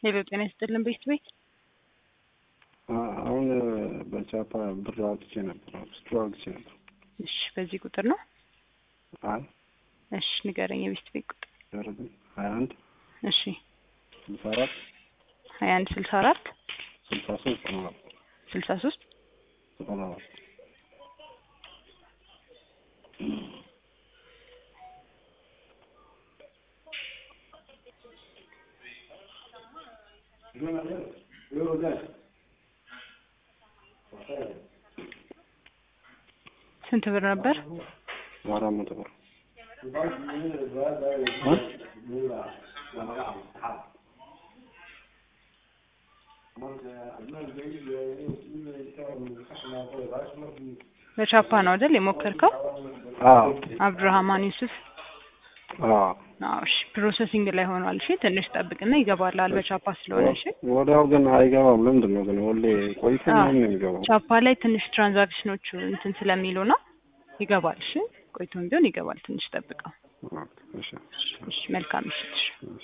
ሄሎ ጤና ይስጥልን ቤት ቤት አሁን በቻፓ ብር አውጥቼ ነበር ስቱ አውጥቼ ነበር። እሺ በዚህ ቁጥር ነው አይ እሺ ንገረኝ የቤት ቤት ቁጥር ደረግን ሀያ አንድ እሺ ስልሳ አራት ሀያ አንድ ስልሳ አራት ስልሳ ሶስት ዘጠና አራት ስልሳ ሶስት ዘጠና አራት ስንት ብር ነበር? አራት መቶ ብር በቻፓ ነው አይደል የሞከርከው? አዎ አብዱራህማን ዩሱፍ አዎ አዎ እሺ ፕሮሰሲንግ ላይ ሆኗል። እሺ ትንሽ ጠብቅና ይገባላል በቻፓ ስለሆነ። እሺ ወዲያው ግን አይገባም። ለምንድን ነው ግን ሁሌ ቆይቶ አዎ። ምንም ነው የሚገባው? ቻፓ ላይ ትንሽ ትራንዛክሽኖቹ እንትን ስለሚሉ ነው ይገባል። እሺ ቆይቶም ቢሆን ይገባል። ትንሽ ጠብቀው። እሺ እሺ መልካም ምሽት። እሺ